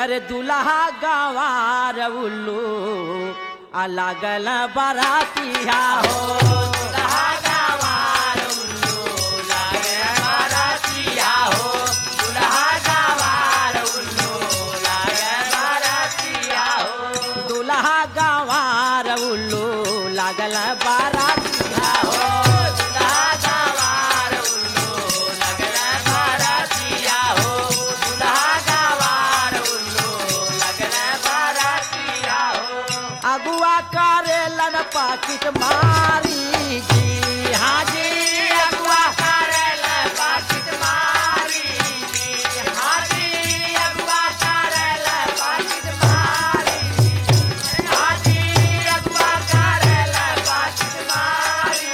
अरे दुल्हा गवार उल्लू आ लागल बरातिया हो दुल्हा गवार उल्लू लागल बरातिया हो दुल्हा गवार उल्लू लागल बरातिया हो दुल्हा गवार उल्लू लागल बरातिया हो दुल्हा गवार उल्लू लागल बरातिया हो दुल्हा गवार उल्लू लागल बरातिया हो अगुआ करेलन पाकिट मारी जी हाँ जी अगुआ करेलन पाकिट मारी जी हाँ जी अगुआ करेलन पाकिट मारी जी हाँ जी अगुआ करेलन पाकिट मारी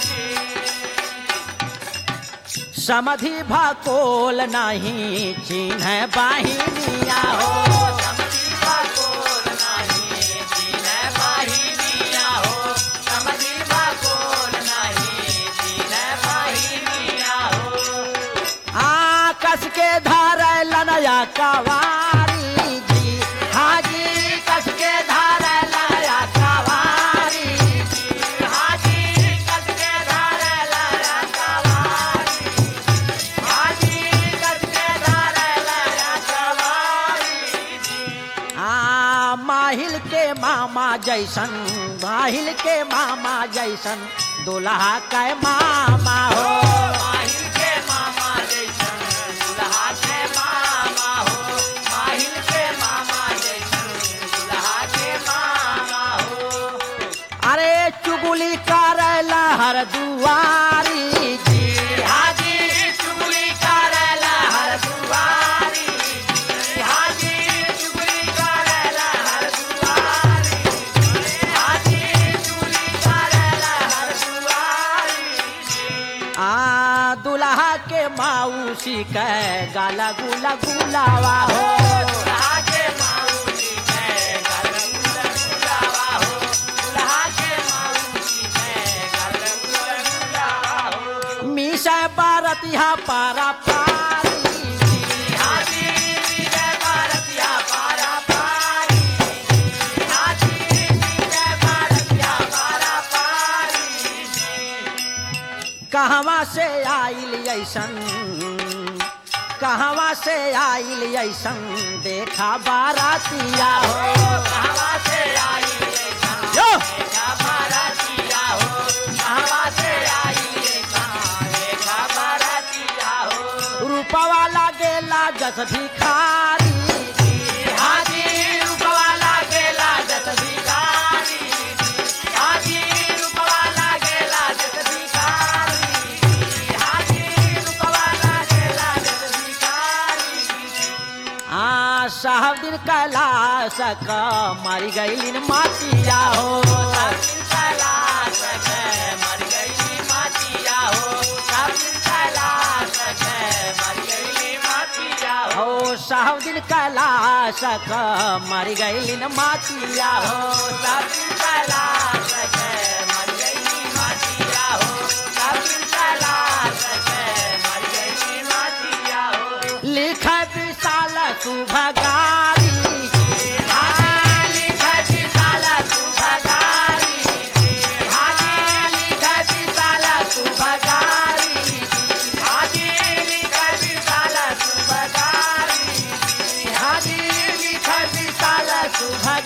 जी समधि भकोल नहीं चिन्ह बाहिनिया हो समधि भकोल नहीं चिन्ह बाहिनिया हो समधि भकोल नहीं चिन्ह बाहिनिया हो आ कस के धार लनया कवारी जी हाँ जी कस के धार लनया कवारी जी हाँ जी कस के धार लनया कवारी हाँ जी कस के धार लनया कवारी आ माहिल के मामा जैसन माहिल के मामा जैसन दुल्हा के मामा हो माहिल के मामा जैसन दुल्हा के मामा हो माहिल के मामा जैसन दुल्हा के मामा हो अरे चुगली करला हर दुआरी जी हाँ जी चुगली करला हर दुआरी जी हाँ जी चुगली करला हर दुआरी जी हाँ जी चुगली करला हर दुआरी आ दुल्हा के माऊसी के गाला गुला गुलावा हो दुल्हा के माऊसी के गाला गुला गुलावा हो दुल्हा के माऊसी के गाला गुला गुलावा हो मीसा बारतिया पारा पारी जी, हाँ जी, मीसा बारतिया पारा पारी जी, हाँ जी, मीसा बारतिया पारा पारी जी। कहवा से आइल ऐसन कहवा से आइल ऐसन देखा बारातिया हो कहवा से आइल ऐसन देखा बारातिया हो कहवा से आइल ऐसन देखा बारातिया हो रूपवा लागेला जस भिखारी जी, हाँ जी रूपवा लागेला जस भिखारी जी, हाँ जी रूपवा लागेला जस भिखारी जी, हाँ जी रूपवा लागेला जस भिखारी आ साहब दिन कैलाश क मर गईलिन मातिया हो साहब दिन कैलाश क मर गईली मातिया हो साहब दिन कैलाश क मर गईली मातिया हो साहब दिन कैलाश क मर गईलिन मातिया हो साहब दिन कैलाश क मर गईली मातिया हो साहब दिन कैलाश क मर गईली मातिया हो लिख विशाल सुभगारी हाँ, लिख विशाल सुभगारी हाँ, लिख विशाल सुभगारी हाँ, लिख विशाल सुभगारी हाँ, लिख विशाल सुभगारी